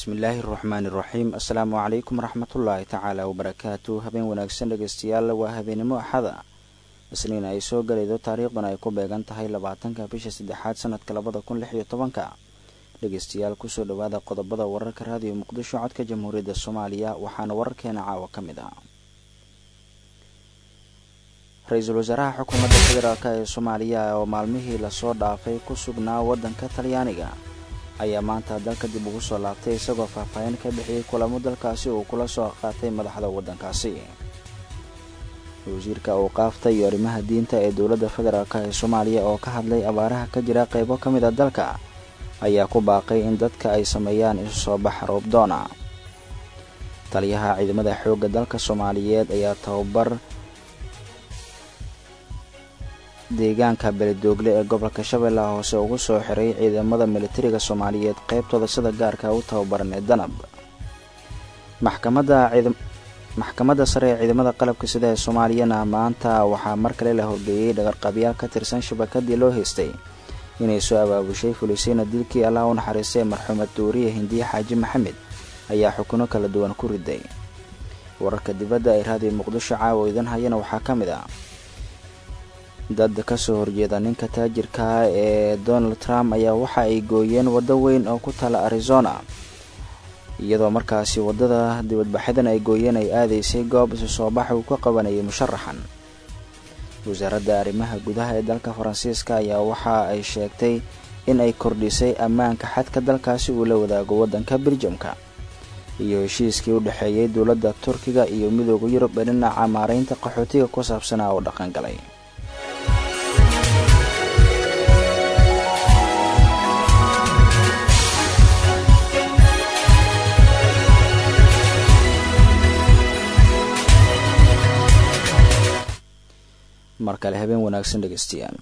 bismillaahi araxmaani iraxiim assalaamu calaykum waraxmatullaahi tacaala wabarakaatu habeen wanaagsan dhegeystayaal waa habeenimo axada isniin ay soo galaydo taariikhdan ay ku beegan tahay labaatanka bisha saddexaad sanadka labada kun lix iyo tobanka dhegeystayaal kusoo dhawaada qodobada wararka raadiyo muqdisho codka jamhuuriyadda soomaaliya waxaana wararkeena caawa ka mid ah ra-iisul wasaaraha xukuumadda federaalk ee soomaaliya oo maalmihii lasoo dhaafay ku sugnaa waddanka talyaaniga ayaa maanta dalka dib ugu soo laabtay isagoo faahfaahin ka bixiyey kulamo dalkaasi uu kula soo qaatay madaxda waddankaasi wasiirka awqaafta iyo arrimaha diinta ee dowladda federaalk ee soomaaliya oo ka hadlay abaaraha ka jira qaybo ka mid a dalka ayaa ku baaqay in dadka ay sameeyaan isu soo bax roobdoona taliyaha ciidamada xoogga dalka soomaaliyeed ayaa tababar deegaanka beledoogle ee gobolka shabeellaha hoose ugu soo xiray ciidamada militariga soomaaliyeed qaybtooda sida gaarka u tababaran ee danab maxkamadda sare ee ciidamada qalabka sida ee soomaaliyana maanta waxaa mar kale la horgeeyey dhagarqabyaal ka tirsan shabakadii loo haystay inay soo abaabushay fulisayna dilkii allah u naxariistay marxuumad duuriye hindiye xaaji maxamed ayaa xukuno kala duwan ku riday wararka dibadda ay raadiyo muqdisho caawa idan hayana waxaa ka mid ah dad kasoo horjeeda ninka taajirka ee donald trump ayaa waxa ay gooyeen waddo weyn oo ku taala arizona iyadoo markaasi waddada dibadbaxyadan ay gooyeen ay aadaysay goob isu soo bax uu ka qabanayay musharaxan wasaaradda arrimaha gudaha ee dalka faransiiska ayaa waxa ay sheegtay in ay kordhisay ammaanka xadka dalkaasi uu la wadaago waddanka beljamka iyo heshiiskii u dhexeeyey dowladda turkiga iyo midooda yurub ee dhinaca maaraynta qaxootiga ku saabsanaa oo dhaqangalay mar kale habeen wanaagsan dhegeystayaal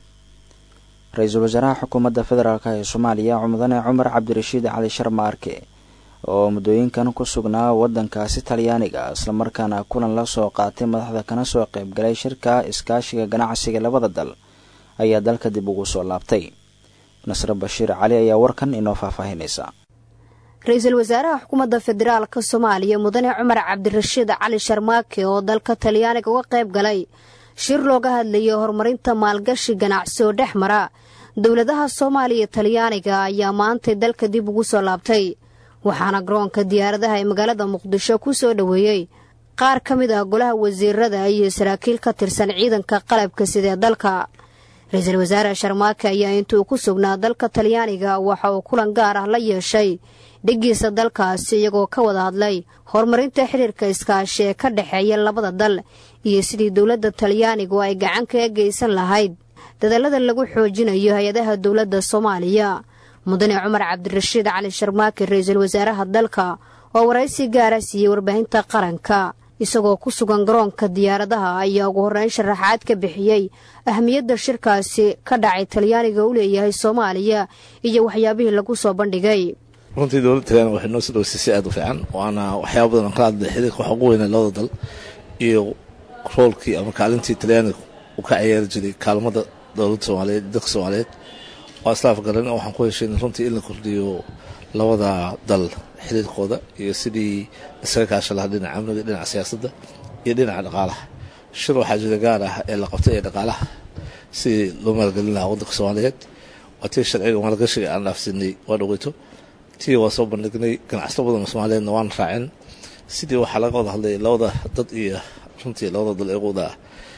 ra-iisul wasaaraha xukuumadda federaalk ee soomaaliya mudane cumar cabdirashiid cali sharmaarke oo muddooyinkan ku sugnaa waddankaasi talyaaniga islamarkaana kulan la soo qaatay madaxda kana soo qaybgalay shirka iskaashiga ganacsiga labada dal ayaa dalka dib ugu soo laabtay nasre bashiir cali ayaa warkan inoo faahfaahinaysa ra-iisul wasaaraha xukuumadda federaalka soomaaliya mudane cumar cabdirashiid cali sharmaake oo dalka talyaaniga uga qayb galay shir looga hadlayay horumarinta maalgashi ganacsi oo dhex mara dowladaha soomaaliya iyo talyaaniga ayaa maantay dalka dib ugu soo laabtay waxaana garoonka diyaaradaha ee magaalada muqdisho ku soo dhoweeyey qaar ka mid ah golaha wasiirada iyo saraakiil ka tirsan ciidanka qalabka sidee dalka ra-iisul wasaare sharmaake ayaa intuu ku sugnaa dalka talyaaniga waxa uu kulan gaar ah la yeeshay dheggiisa dalkaasi iyagoo ka wada hadlay horumarinta xiriirka iskaashi ee ka dhexeeya labada dal iyo sidii dowladda talyaanigu ay gacan kaga geysan lahayd dadallada lagu xoojinayo hay-adaha dowladda soomaaliya mudane cumar cabdirashiid cali sharmaake ra-iisul wasaaraha dalka oo waraysi gaara siiyey warbaahinta qaranka isagoo ku sugan garoonka diyaaradaha ayaa ugu horreyn sharaxaad ka bixiyey ahmiyadda shirkaasi ka dhacay talyaaniga u leeyahay soomaaliya iyo waxyaabihii lagu soo bandhigay runtii dowladda talyaaniga waxay noo soo dhaweysay si aad u fiican waana waxyaaba badan aan kala hadlay xiriirka waxa ugu weynaa labada dal iyo roolkii ama kaalintii talyaaniga uu ka ciyaari jiray kaalmada dowladda soomaaliyeed dadka soomaaliyeed waa islaaf garan oo waxaan ku heshayn runtii in la kordhiyo labada dal xiriirkooda iyo sidii isaga kaasha lahaa dhinaca amniga dhinaca siyaasadda iyo dhinaca dhaqaalaha shir waxaa jira gaar ah ee la qabtay ee dhaqaalaha sidii loo maalgelin lahaa waddanka soomaaliyeed waa tii sharciga maalgashiga aan dhaafsinay waa dhaweyto tii waa soo bandhignay ganacsato badan soomaaliyeedna waan raacin sidii waxaa laga wada hadlay labada dad iyo runtii labada dal ee wada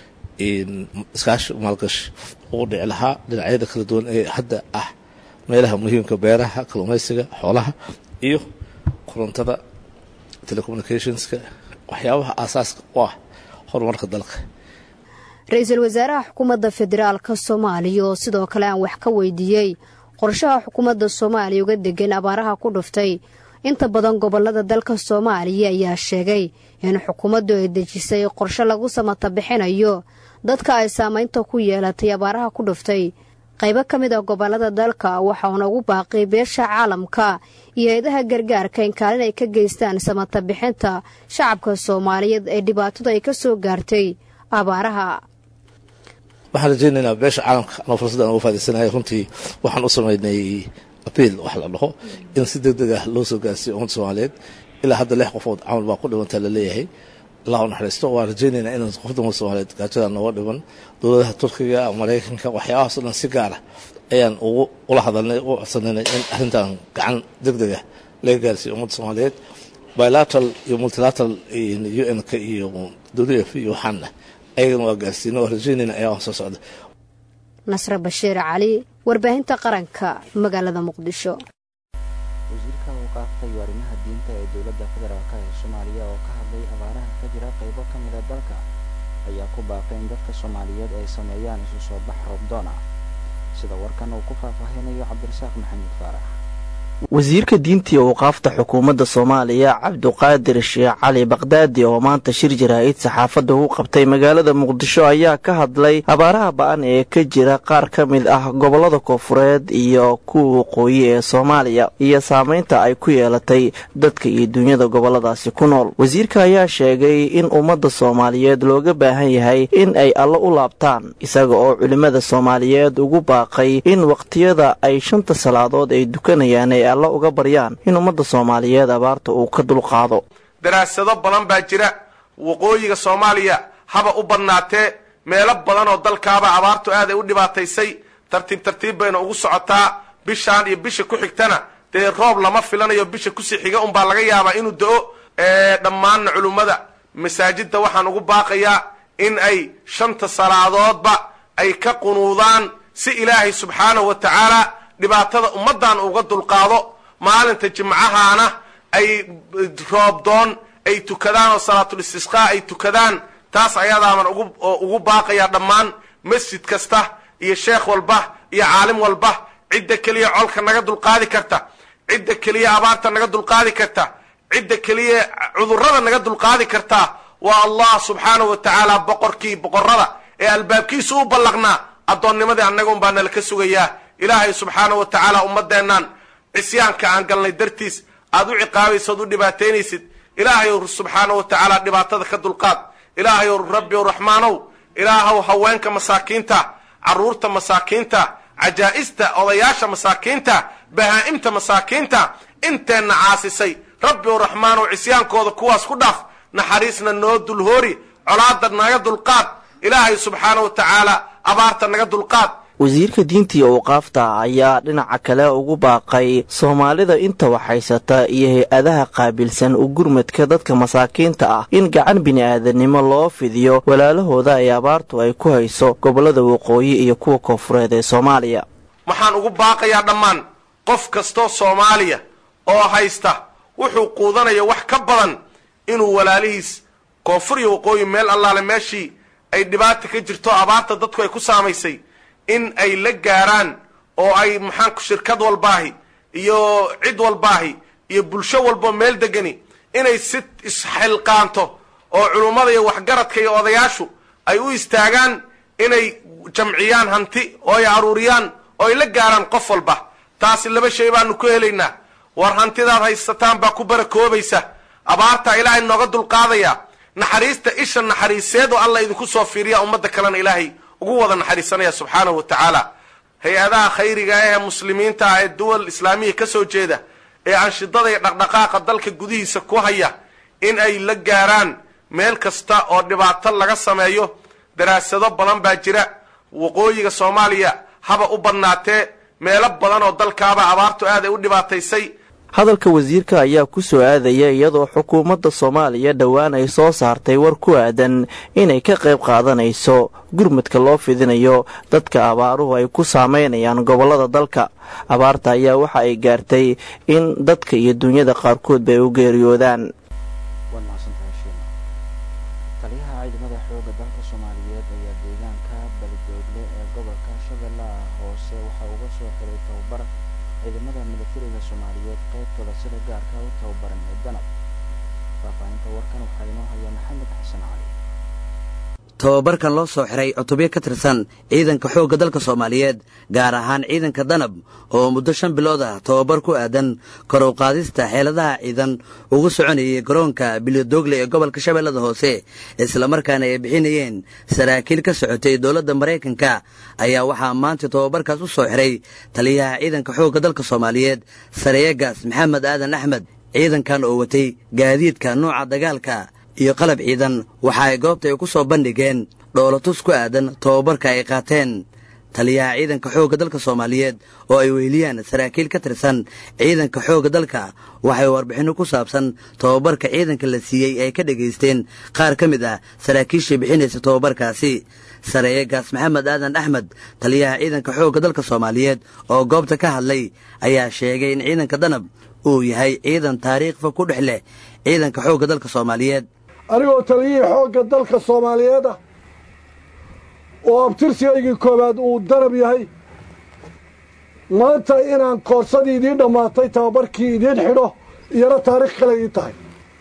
iskaashi maalgashi ugu dhici lahaa dhinacyada kala duwan ee hadda ah meelaha muhiimka beeraha kalluumaysiga xoolaha iyo korontada telecommunicationska waxyaabaha aasaaska u ah horumarka dalka ra-iisul wasaaraha xukuumadda federaalka soomaaliya oo sidoo kale aan wax ka weydiiyey qorshaha xukuumadda soomaaliya uga degan abaaraha ku dhuftay inta badan gobolada dalka soomaaliya ayaa sheegay in xukuumaddu ay dejisay qorshe lagu samata bixinayo dadka ay saamaynta ku yeelatay abaaraha ku dhuftay qaybo ka mid ah gobolada dalka waxauna ugu baaqay beesha caalamka iyo hay-adaha gargaarka in kaalin ay ka geystaan samata bixinta shacabka soomaaliyeed ee dhibaatadu ay ka soo gaartay abaaraha waxaan rajaynaynaa beesha caalamka anoo fursaddan uga faadaysanaya runtii waxaan u sameynay abiil wax la dhaho in si deg deg ah loo soo gaarsiiyo ummadda soomaaliyeed ilaa hadda lix qofood camal baa ku dhimanta laleeyahay allah u naxariisto waan rajaynaynaa inaan qofda ummadda soomaaliyeed gaajada nooga dhiman dowladaha turkiga maraykanka waxyaabahaas o dhan si gaara ayaan ugu ula hadalnay ugu codsanaynay in arrintan gacan deg deg ah laga gaarsiiyo ummadda soomaaliyeed bilateral iyo multilateral u n-ka iyo w f iyo waxaana ayagana waa gaarsiina waa rajaynayna ayaa soo socda nasre bashiir cali warbaahinta qaranka magaalada muqdisho wasiirka awqaafta iyo arrimaha diinta ee dowladda federaalk ee soomaaliya oo ka hadlay abaaraha ka jira qaybo ka mida dalka ayaa ku baaqay in dadka soomaaliyeed ay sameeyaan isu soo bax roobdoona sida warkan uu ku faahfaahinayo cabdirasaaq maxamed faarax wasiirka diinta iyo awqaafta xukuumadda soomaaliya cabduqaadir sheekh cali bakdaadi oo maanta shir jaraa'id saxaafadda u qabtay magaalada muqdisho ayaa ka hadlay abaaraha ba-an ee ka jira qaar ka mid ah gobollada koofureed iyo kuwa waqooyi ee soomaaliya iyo saameynta ay ku yeelatay dadka iyo dunyada gobolladaasi ku nool wasiirka ayaa sheegay in ummadda soomaaliyeed looga baahan yahay in ay alla u laabtaan isaga oo culimmada soomaaliyeed ugu baaqay in waqtiyada ay shanta salaadood ay dukanayaan ay alla uga baryaan in ummadda soomaaliyeed abaarta uu ka dulqaado daraasado badan baa jira waqooyiga soomaaliya haba u badnaatee meelo badan oo dalkaaba abaartu aaday u dhibaataysay tartiib tartiib bayna ugu socotaa bishaan iyo bisha ku xigtana dee roob lama filanayo bisha kusii xiga unbaa laga yaabaa inuu da-o dhammaanna culummada masaajidda waxaan ugu baaqayaa in ay shanta salaadoodba ay ka qunuudaan si ilaahay subxaanahu wa tacaala dhibaatada ummaddan uga dulqaado maalinta jimcahaana ay roobdoon ay tukadaan oo salaatul istisqaa ay tukadaan taas ayadaaban ugu baaqayaa dhammaan masjid kasta iyo sheekh walba iyo caalim walba cidda keliya colka naga dulqaadi karta cidda keliya abaarta naga dulqaadi karta cidda keliya cudurrada naga dulqaadi karta waa allah subxaanahu wa tacaala boqorkii boqorrada ee albaabkiisu u ballaqnaa addoonnimadii annaga un baa nala ka sugayaa ilaahay subxaanahu wa tacaala ummaddeennan cisyaanka aan galnay dartiis aad u ciqaabaysa ood u dhibaataynaysid ilaahayow subxaanahu wa tacaala dhibaatada ka dulqaad ilaahayow rabbiw raxmaanow ilaahow haweenka masaakiinta carruurta masaakiinta cajaa'ista odayaasha masaakiinta bahaa'imta masaakiinta inteenna caasisay rabbiw raxmaanow cisyaankooda kuwaas ku dhaaf naxariisna noo dulhoori colaada naga dulqaad ilaahay subxaanahu wa tacaala abaarta naga dulqaad wasiirka diinta iyo awqaafta ayaa dhinaca kale ugu baaqay soomaalida inta waxhaysata iyo hay-adaha qaabilsan u gurmadka dadka masaakiinta ah in gacan bini-aadanimo loo fidiyo walaalahooda ay abaartu ay ku hayso gobollada waqooyi iyo kuwa koonfureed ee soomaaliya waxaan ugu baaqayaa dhammaan qof kastoo soomaaliya oo haysta wuxuu quudanaya wax ka badan inuu walaalihiis koonfur iyo waqooyi meel allaale meeshii ay dhibaata ka jirto abaarta dadku ay ku saamaysay in ay la gaaraan oo ay maxaanku shirkad walbaahi iyo cid walbaahi iyo bulsho walbo meel degani inay si isxilqaanto oo culummada iyo waxgaradka iyo odayaashu ay u istaagaan inay jamciyaan hanti oo ay aruuriyaan oo ay la gaaraan qof walba taasi laba shay baanu ku helaynaa war hantidaad haysataan baa ku barakoobaysa abaartaa ilaahay nooga dulqaadaya naxariista isha naxariiseed oo alla idinku soo fiiriya ummadda kalena ilaahay ugu wada naxariisanaya subxaanahu wa tacaala hay-adaha khayriga ee muslimiinta ah ee duwal islaamiya ka soo jeeda ee anshidada iyo dhaqdhaqaaqa dalka gudihiisa ku haya in ay la gaaraan meel kasta oo dhibaato laga sameeyo daraasado badan baa jira waqooyiga soomaaliya haba u badnaatee meelo badan oo dalkaaba abaartu aad ay u dhibaataysay hadalka wasiirka ayaa ku soo aadaya iyadoo xukuumadda soomaaliya dhowaan ay soo saartay war ku aadan inay ka qayb qaadanayso gurmadka loo fidinayo dadka abaaruhu ay ku saameynayaan gobollada dalka abaarta ayaa waxa ay gaartay in dadka iyo dunyada qaarkood bay u geeriyoodaan waad mahadsantahay shiina taliyaha ciidamada xoogga dalka soomaaliyeed ayaa deegaanka balidoogle ee gobolka shabeellaha hoose waxa uga soo xiray tababar ciidamada militariga soomaaliyeed qaybtooda sida gaarka u tababaran ee danab faahfaahinta warkan waxaa inoo haya maxamed xasan cali tababarkan loo soo xiray cutubyo ka tirsan ciidanka xoogga dalka soomaaliyeed gaar ahaan ciidanka danab oo muddo shan bilood ah tababar ku aadan kor u qaadista xeeladaha ciidan ugu soconayay garoonka bilodoogle ee gobolka shabeellada hoose islamarkaana ay bixinayeen saraakiil ka socotay dowladda maraykanka ayaa waxaa maanta tababarkaas u soo xiray taliyaha ciidanka xoogga dalka soomaaliyeed sareegaas maxamed aadan axmed ciidankan oo watay gaadiidka nuuca dagaalka iyo qalab ciidan waxa ay goobta ay ku soo bandhigeen dhoolatus ku aadan tababarka ay qaateen taliyaha ciidanka xoogga dalka soomaaliyeed oo ay weheliyaan saraakiil ka tirsan ciidanka xoogga dalka waxay warbixinno ku saabsan tababarka ciidanka la siiyey ay ka dhegaysteen qaar ka mid ah saraakiishii bixinaysa tababarkaasi sareeyegaas maxamed aadan axmed taliyaha ciidanka xoogga dalka soomaaliyeed oo goobta ka hadlay ayaa sheegay in ciidanka danab uu yahay ciidan taariikhfa ku dhex leh ciidanka xoogga dalka soomaaliyeed anigoo taliyihii xoogga dalka soomaaliyeed ah oo abtirsigaygii koowaad uu danab yahay maanta inaan koorsadii idiin dhammaatay tababarkii idiin xidho iyana taariikh kale ii tahay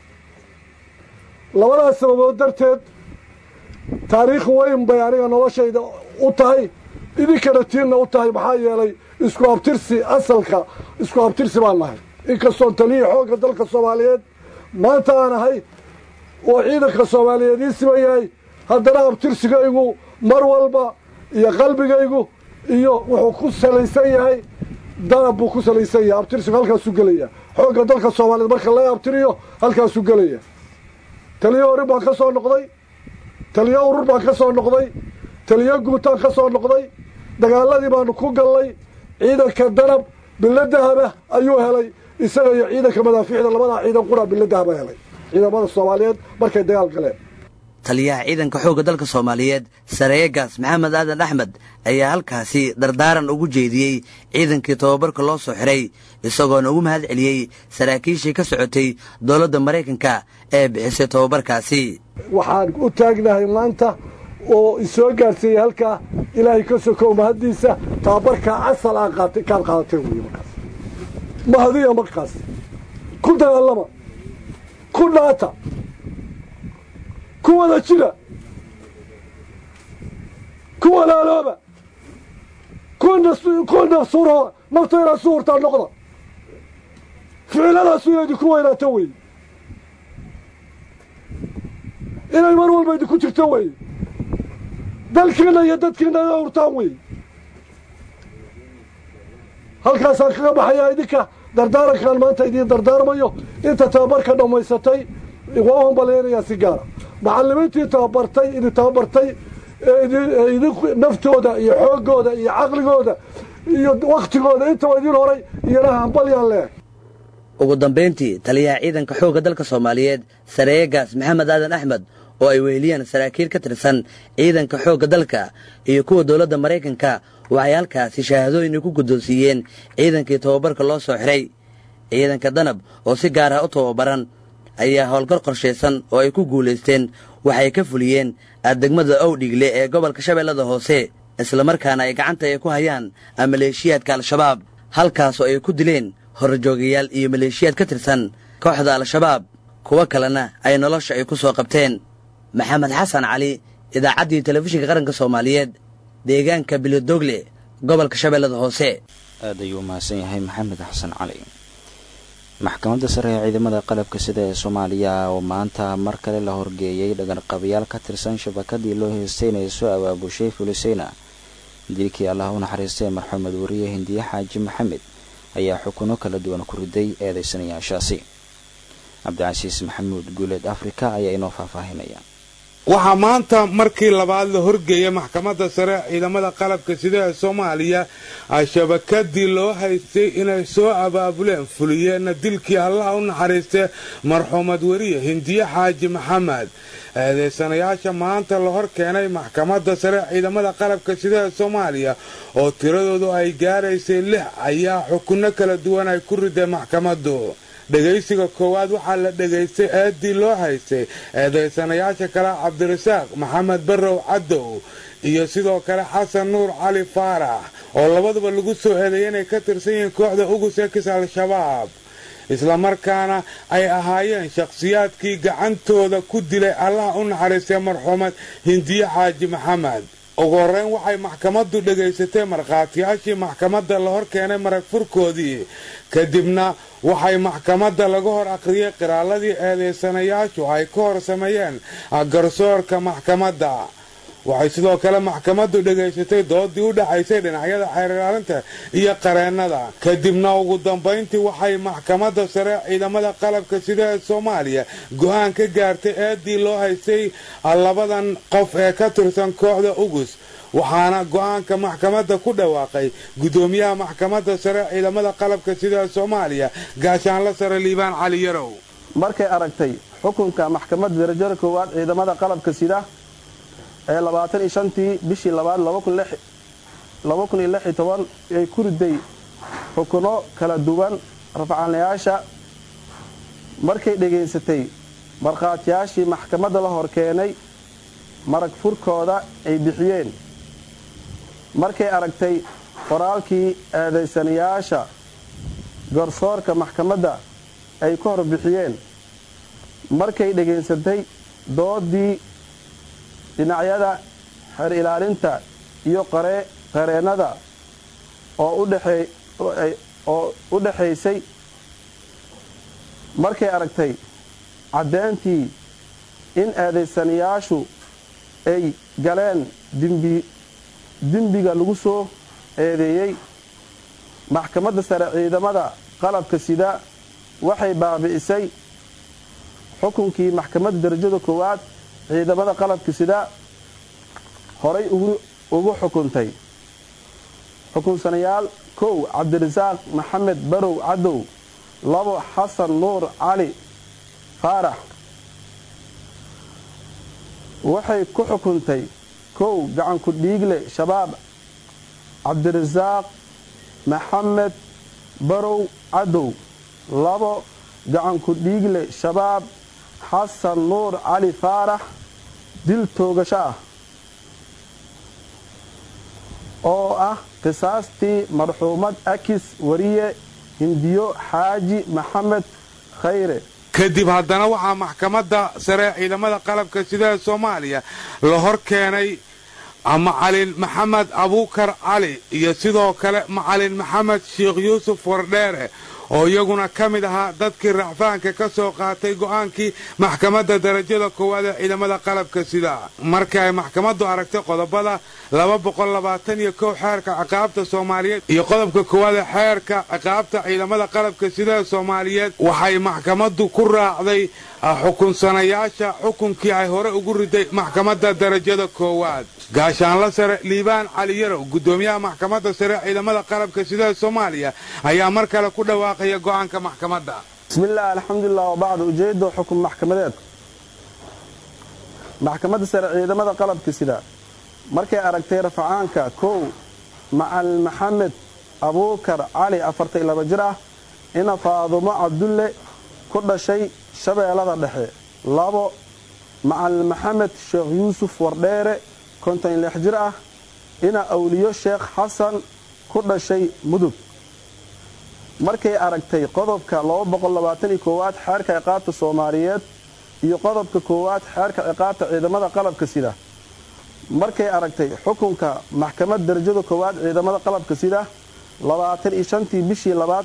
labadaas sababood darteed taariikh weyn bay aniga noloshayda u tahay idinkana tiinna u tahay maxaa yeelay isku abtirsi asalka isku abtirsi baan nahay inkastoon taliyihii xoogga dalka soomaaliyeed maanta aan ahay oo ciidanka soomaaliyeed ii siban yahay haddana abtirsigaygu mar walba iyo qalbigaygu iyo wuxuu ku salaysan yahay danab buu ku salaysan yahay abtirsigu halkaasuu gelaya xoogga dalka soomaaliyeed marka laga abtiriyo halkaasuu gelaya taliyo horin baan ka soo noqday taliyo urur baan ka soo noqday taliyo guutaan ka soo noqday dagaaladii baanu ku gallay ciidanka danab bilo dahaba ayuu helay isaga iyo ciidanka madaafiicda labadaa ciidan qura bilo dahaba helay ciidamada soomaaliyeed markay dagaal galeen taliyaha ciidanka xoogga dalka soomaaliyeed sareegaas maxamed aadan axmed ayaa halkaasi dardaaran ugu jeediyey ciidankii tababarka loo soo xiray isagoona ugu mahad celiyey saraakiishii ka socotay dowladda maraykanka ee bixisay tababarkaasi waxaan u taagnahay maanta oo isoo gaadhsiiyey halkaa ilaahay ka sokow mahaddiisa tababarkaa asal aan qaatay kaad qaadateen weeye markaas mahadiya markaas ku dagaalama ku dhaata ku wada jira ku walaalooba ku nafsuro nafta inaad su hurtaa noqda ficiladaas inay idinku weynaato weeye inay mar walba idinku jirto weeye dalkiina iyo dadkiina ina hurtaan weeye halkaasaan kaga baxayaa idinka dardaarankaan maanta idiin dardaarmayo inta tababarka dhammaysatay waa u hambaleynayaa si gaara macallimiintii tababartay idin tababartay idin naftooda iyo xooggooda iyo caqligooda iyo wakhtigooda intaba idiin horay iyana hambalyaan leehay ugu dambayntii taliyaha ciidanka xoogga dalka soomaaliyeed sareegaas maxamed aadan axmed oo ay weheliyaan saraakiil ka tirsan ciidanka xoogga dalka iyo kuwa dowladda maraykanka waxay halkaasi shahaadooyin ku guddoonsiiyeen ciidankii tababarka loo soo xiray ciidanka danab oo si gaar ah u tababaran ayaa howlgar qorshaysan oo ay ku guulaysteen waxay ka fuliyeen addegmada owdhigle ee gobolka shabeellada hoose islamarkaana ay gacanta ay ku hayaan maleeshiyaadka al-shabaab halkaasoo ay ku dileen horjoogayaal iyo maleeshiyaad ka tirsan kooxda al-shabaab kuwo kalena ay nolosha ay ku soo qabteen maxamed xasan cali idaacaddii telefishinka qaranka soomaaliyeed deegaanka bilodoogle gobolka shabeellada hoose aad ayuu u mahadsan yahay maxamed xasan cali maxkamadda sare ee ciidamada qalabka sida ee soomaaliya oo maanta mar kale la horgeeyey dhagarqabayaal ka tirsan shabakadii loo heystay inay soo abaabushay fuliseyna dilkii allah u naxariistay marxumed wariye hindiye xaaji maxamed ayaa xukuno kala duwan ku riday eedeysanayaashaasi cabdicasiis maxamuud guuleed afrika ayaa inoo faahfaahinaya waxaa maanta markii labaad la horgeeyay maxkamadda sare ciidamada qalabka sida ee soomaaliya shabakadii loo haystay inay soo abaabuleen fuliyeenna dilkii allaha u naxariistay marxuumad weriye hindiye xaaji maxamed eedeysanayaasha maanta la hor keenay maxkamadda sare ciidamada qalabka sida ee soomaaliya oo tiradoodu ay gaaraysay lix ayaa xukunno kala duwan ay ku riday maxkamaddu dhegaysiga koowaad waxaa la dhegaystay eedii loo haystay eedaysanayaasha kale cabdirasaaq maxamed barrow cadow iyo sidoo kale xasan nuur cali faarax oo labaduba lagu soo eedeeyay inay ka tirsan yihiin kooxda ugus ekis al-shabaab islamarkaana ay ahaayeen shakhsiyaadkii gacantooda ku dilay allaha u naxariistay marxuumad hindiye xaaji maxamed ugu horreyn waxay maxkamaddu dhegaysatay markhaatiyaashii maxkamadda la hor keenay marag furkoodii kadibna waxay maxkamadda laga hor akhriyey qiraaladii eedaysanayaashu ay ka hor sameeyeen garsoorka maxkamadda waxay sidoo kale maxkamaddu dhegaysatay doodii u dhaxaysay dhinacyada xeerlaalinta iyo qareennada kadibna ugu dambayntii waxay maxkamadda sare ciidamada qalabka sida ee soomaaliya go-aan ka gaartay eedii loo haystay labadan qof ee ka tirsan kooxda ugus waxaana go-aanka maxkamadda ku dhawaaqay guddoomiyaha maxkamadda sare ciidamada qalabka sida soomaaliya gaashaanla sare liibaan cali yarow markay aragtay xukunka maxkamadda darajada koowaad ciidamada qalabka sida ee labaatan iyo shantii bishii labaad laba kun iyo lix iyo toban ay ku riday xukuno kala duwan rafcaanayaasha markay dhegaysatay markhaatiyaashii maxkamadda la hor keenay marag furkooda ay bixiyeen markay aragtay qoraalkii eedaysanayaasha garsoorka maxkamadda ay ka hor bixiyeen markay dhegaysatay doodii dhinacyada xeer ilaalinta iyo qareennada oo u dhaxaysay markay aragtay caddeyntii in eedaysanayaashu ay galeen dembiga lagu soo eedeeyey maxkamadda sare ciidamada qalabka sida waxay baabi'isay xukunkii maxkamadda darajada koowaad ciidamada qalabka sida horay ugu xukuntay xukunsanayaal kow cabdirasaaq maxamed barow cadow labo xasan nuur cali faarax waxay ku xukuntay kow gacanku dhiigle shabaab cabdirasaaq maxamed barow cadow labo gacanku dhiigle shabaab xasan nuur cali faarax dil toogasho ah oo ah qisaastii marxuumad akis wariye hindiyo xaaji maxamed khayre kadib haddana waxaa maxkamadda sare ciidamada qalabka sida soomaaliya la hor keenay macalin maxamed abuukar cali iyo sidoo kale macalin maxamed sheekh yuusuf wardheere oo iyaguna ka mid ahaa dadkii racfaanka ka soo qaatay go'aankii maxkamadda darajada koowaad ee ciidamada qalabka sida markii ay maxkamaddu aragtay qodobada laba boqol labaatan iyo kow xeerka ciqaabta soomaaliyeed iyo qodobka koowaad ee xeerka ciqaabta ciidamada qalabka sida ee soomaaliyeed waxay maxkamaddu ku raacday xukunsanayaasha xukunkii ay hore ugu riday maxkamadda darajada koowaad gaashaanla sare liibaan cali yarow guddoomiyaha maxkamadda sare ciidamada qalabka sida ee soomaaliya ayaa mar kale ku dhawaaqaya go'aanka maxkamadda bismillaah alxamdulilah wabacdu ujeeddo xukun maxkamadeed maxkamadda sare ciidamada qalabka sida markay aragtay rafacaanka kow macalin maxamed abuukar cali afartay laba jir ah ina faadumo cabdulle ku dhashay shabeellada dhexe labo macalin maxamed sheekh yuusuf wardheere konton lix jir ah ina awliyo sheekh xasan ku dhashay mudug markay aragtay qodobka aad xeerka ciqaabta soomaaliyeed iyo qodobka koowaad xeerka ciqaabta ciidamada qalabka sida markay aragtay xukunka maxkamad darajada koowaad ciidamada qalabka sida tii bishii labaad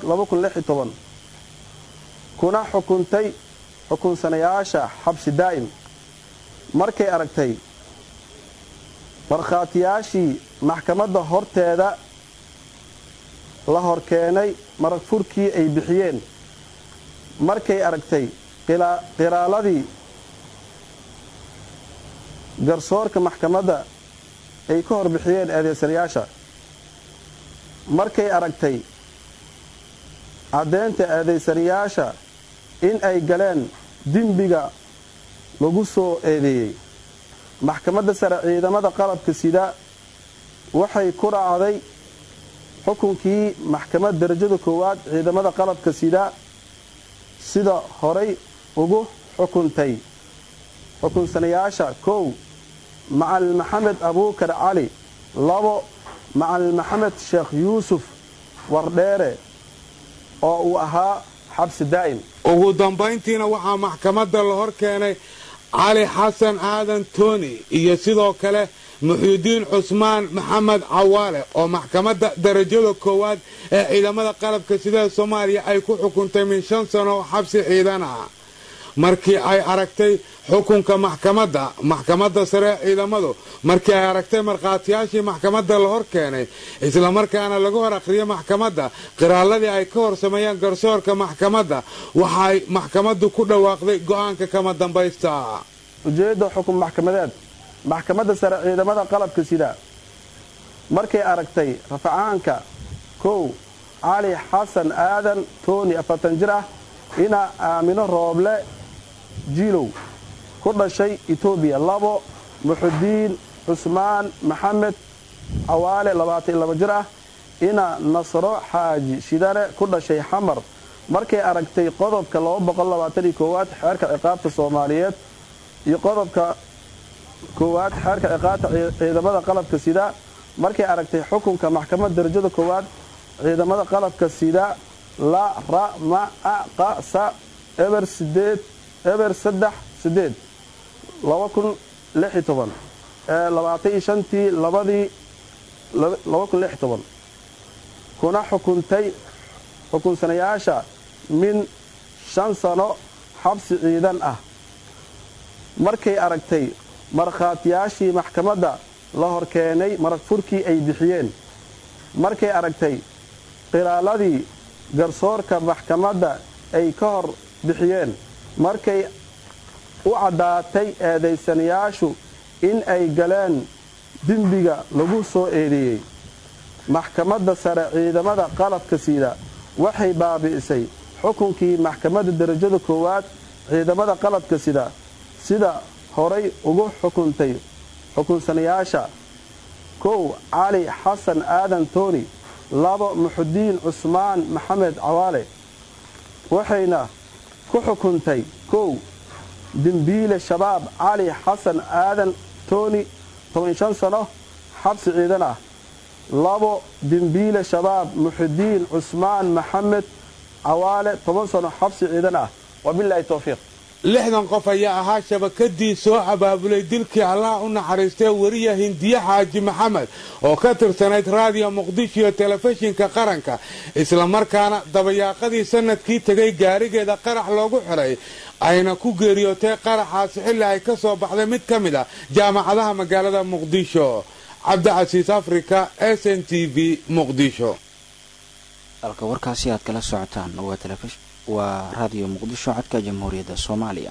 kuna xukuntay xukunsanayaasha xabsi daa'im markay aragtay markhaatiyaashii maxkamadda horteeda la hor keenay marag furkii ay bixiyeen markay aragtay qiraaladii garsoorka maxkamadda ay ka hor bixiyeen eedeysanayaasha markay aragtay caddeynta eedeysanayaasha in ay galeen dembiga lagu soo eedeeyey maxkamadda sare ciidamada qalabka sida waxay ku raacday xukunkii maxkamad darajada koowaad ciidamada qalabka sida sida horay ugu xukuntay xukunsanayaasha kow macalin maxamed abuukar cali labo macalin maxamed sheekh yuusuf wardheere oo uu ahaa xabsi daa'im ugu dambayntiina waxaa maxkamadda la hor keenay cali xasan aadan tooni iyo sidoo kale muxuudiin cusmaan maxamed cawaale oo maxkamadda darajada koowaad ee ciidamada qalabka sida soomaaliya ay ku xukuntay min shan sano xabsi ciidan ah markii ay aragtay xukunka maxkamadda maxkamadda sare ee ciidamadu markii ay aragtay markhaatiyaashii maxkamadda la hor keenay islamarkaana lagu hor akhriyay maxkamadda qiraaladii ay ka hor sameeyeen garsoorka maxkamadda waxay maxkamaddu ku dhawaaqday go'aanka kama dambaysta ujeedda xukun maxkamadeed maxkamadda sare ciidamada qalabka sida markay aragtay rafacaanka kow cali xasan aadan tooni afartan jir ah ina aamino rooble jiilow ku dhashay etoobiya labo muxudiin cusmaan maxamed cawaale labaatan laba jir ah ina nasro xaaji shidane ku dhashay xamar markay aragtay qodobka aad xeerka ciqaabta soomaaliyeed iyo qodobka koowaad xeerka ciqaabta ciidamada qalabka sida markay aragtay xukunka maxkamad darajada koowaad ciidamada qalabka sida la ra ma a qa sa eber sideed eber saddex sideed laba kun lix iyo toban ee labaatan iyo shantii labadii laba kun lix iyo toban kuna xukuntay xukunsanayaasha min shan sano xabsi ciidan ah markay aragtay markhaatiyaashii maxkamadda la hor keenay marag furkii ay bixiyeen markay aragtay qilaaladii garsoorka maxkamadda ay ka hor bixiyeen markay u caddaatay eedaysanayaashu in ay galeen dembiga lagu soo eedeeyey maxkamadda sare ciidamada qalabka siida waxay baabi'isay xukunkii maxkamadda darajada koowaad ciidamada qalabka sida sida horay ugu xukuntay xukunsanayaasha kow cali xasan aadan tooni labo muxudiin cusmaan maxamed cawaale waxayna ku xukuntay kow dembiile shabaab cali xasan aadan tooni toban-shan sano xabsi ciidan ah labo dembiile shabaab muxudiin cusmaan maxamed cawaale toban sano xabsi ciidan ah wabilaahi towfiiq lixdan qof ayaa ahaa shabakadii soo abaabulay dilkii allaha u naxariistay weriya hindiye xaaji maxamed oo ka tirsanayd raadiyo muqdisho iyo telefishinka qaranka islamarkaana dabayaaqadii sanadkii tegay gaarigeeda qarax loogu xiray ayna ku geeriyootay qaraxaasi xilli ay ka soo baxday mid ka mid a jaamacadaha magaalada muqdisho cabdicasiis africa s n t v muqdisho halka warkaasi aad kala socotaan waa raadiyo muqdisho codka jamhuuriyadda soomaaliya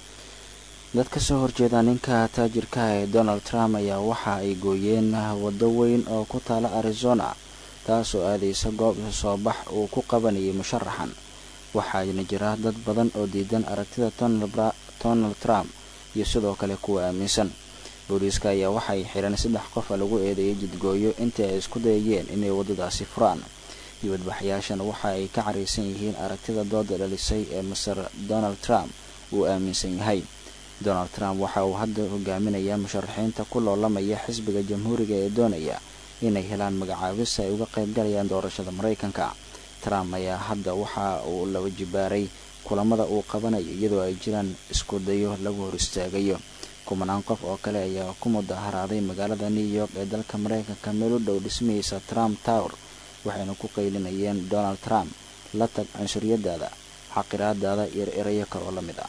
dad ka soo horjeeda ninka taajirka ee donald trump ayaa waxa ay gooyeen waddo weyn oo ku taala arizona taasoo aadaysa goob soo bax uu ku qabanayay musharaxan waxaana jira dad badan oo diidan aragtida donald trump iyo sidoo kale kuwa aaminsan booliiska ayaa waxa ay xidhan saddex qofa lagu eedeeyay jidgooyo intii ay isku dayayeen inay waddadaasi furaan dibadbaxyaashan waxa ay ka caraysan yihiin aragtida dooda dhalisay ee maser donald trump uu aaminsan yahay donald trump waxa uu hadda hogaaminayaa musharaxiinta ku loolamaya xisbiga jamhuuriga ee doonaya inay helaan magacaabis ay uga qaybgalayaan doorashada maraykanka trump ayaa hadda waxa uu laba jibaaray kulamada uu qabanayo iyadoo ay jiraan isku dayo lagu hor istaagayo kumanaan qof oo kale ayaa ku mudaharaaday magaalada new york ee dalka maraykanka meel u dhow dhismihiisa trump tower waxayna ku qaylinayeen donald trump la tag cunsuriyadaada xaqiraadaada iyo erayo kale oo la mid ah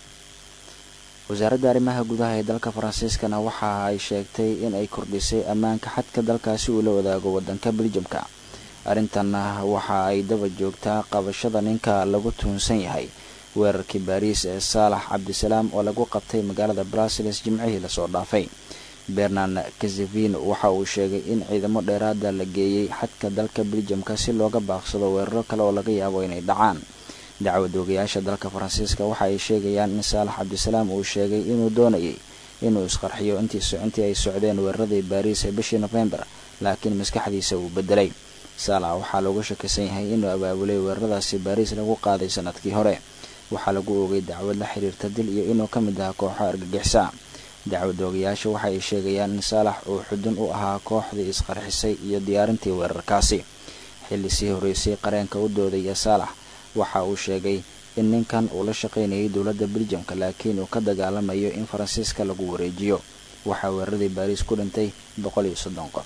wasaaradda arrimaha gudaha ee dalka faransiiskana waxa ay sheegtay in ay kordhisay ammaanka xadka dalkaasi uu la wadaago waddanka beljamka arrintanna waxa ay daba joogtaa qabashada ninka lagu tuunsan yahay weerarkii baariis ee saalax cabdisalaam oo lagu qabtay magaalada brussels jimcihii lasoo dhaafay bernard kazevin waxa uu sheegay in ciidamo dheeraada la geeyey xadka dalka beljamka si looga baaqsado weeraro kale oo laga yaabo inay dhacaan dacwad oogayaasha dalka faransiiska waxa ay sheegayaan in saalax cabdisalaam uu sheegay inuu doonayay inuu isqarxiyo intii ay socdeen weeraradii baariis ee bishii nofembar laakiin maskaxdiisa uu bedelay saalax waxaa looga shakisan yahay inuu abaabulay weeraradaasi baariis lagu qaaday sanadkii hore waxaa lagu oogay dacwad la xiriirta dil iyo inuu ka mid ahaa kooxo argagixisa dacwad oogayaasha waxa ay sheegayaan in saalax uu xudun u ahaa kooxdii isqarxisay iyo diyaarintii weerarkaasi xilli sii horeysay qareenka u doodaya saalax waxa uu sheegay in ninkan uu la shaqaynayay dowladda beljamka laakiin uu ka dagaalamayo in faransiiska lagu wareejiyo waxaa weeraradii baariis ku dhintay boqol iyo soddon qof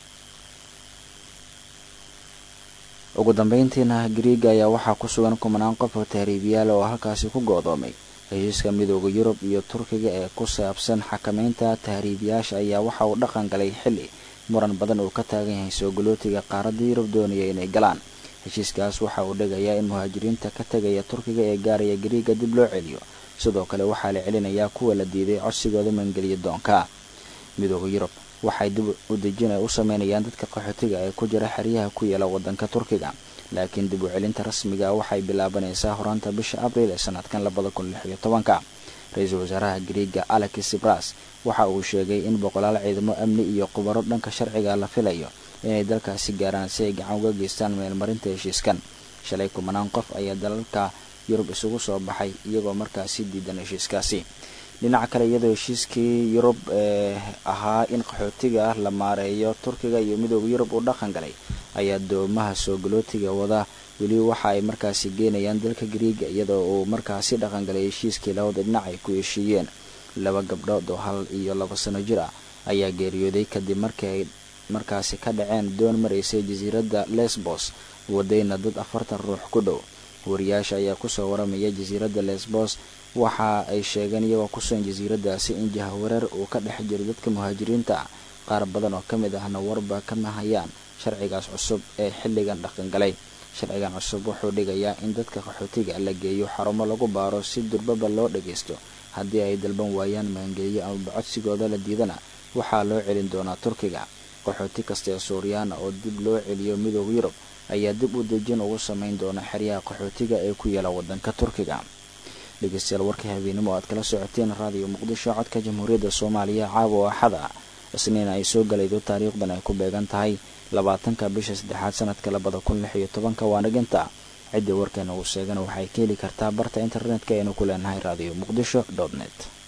ugu dambeyntiina griiga ayaa waxaa ku sugan kumanaan qof oo tahriibiyaal oo halkaasi ku go-doomay heshiiska midooda yurub iyo turkiga ee ku saabsan xakameynta tahriibiyaasha ayaa waxa uu dhaqan galay xilli muran badan uu ka taagan yahay soo galootiga qaaradda yurub doonaya inay galaan heshiiskaas waxa uu dhigayaa in muhaajiriinta ka tegaya turkiga ee gaaraya griiga dib loo celiyo sidoo kale waxaa la celinayaa kuwa la diiday codsigooda mangeliya doonka midooda yurub waxay dib u dejin ay u sameynayaan dadka qaxootiga ee ku jira xeryaha ku yaala wadanka turkiga laakiin dib u celinta rasmiga waxay bilaabanaysaa horaanta bisha abriil ee sanadkan labada kun lix iyo tobanka ra-iisul wasaaraha griiga alex sibras waxa uu sheegay in boqolaal ciidamo amni iyo khubaro dhanka sharciga la filayo inay dalkaasi gaaraan si ay gacan uga geystaan meelmarinta heshiiskan shalay kumanaan qof ayaa dalalka yurub isugu soo baxay iyagoo markaasi diidan heshiiskaasi dhinaca kale iyadoo heshiiskii yurub ee ahaa in qaxootiga la maareeyo turkiga iyo midooda yurub uu dhaqan galay ayaa doomaha soo galootiga wada weli waxa ay markaasi geenayaan dalka griiga iyadoo uu markaasi dhaqan galay heshiiskii labada dhinac ay ku heshiiyeen laba gabdhood oo hal iyo laba sano jir ah ayaa geeriyooday kadib markii ay markaasi ka dhaceen doon maraysay jasiiradda lesbos wadayna dad afartan ruux ku dhow wariyaasha ayaa kusoo waramaya jasiiradda lesbos waxa ay sheegeen iyagoo kusugan jasiiraddaasi in jahawareer uu ka dhex jiro dadka muhaajiriinta ah qaar badan oo ka mid ahna warba kama hayaan sharcigaas cusub ee xilligan dhaqangalay sharcigan cusub wuxuu dhigayaa in dadka qaxootiga la geeyo xarumo lagu baaro si durbaba loo dhagaysto haddii ay dalban waayaan maangeliyo amaba codsigooda la diidana waxaa loo celin doonaa turkiga qaxooti kasta ee suuriyaana oo dib loo celiyo midooda yurub ayaa dib u dejin ugu samayn doona xeryaha qaxootiga ee ku yaala wadanka turkiga dhegeystayaal warkii habeenimo aad kala socoteen raadiyo muqdisho codka jamhuuriyadda soomaaliya caawa axada isniin ay soo galaydo taariikhdan ay ku beegan tahay labaatanka bisha saddexaad sanadka labada kun lix iyo tobanka waa dhiginta ciddii warkeena uu sheegana waxay ka heli kartaa barta internetka aynu ku leenahay raadiyo muqdisho dot net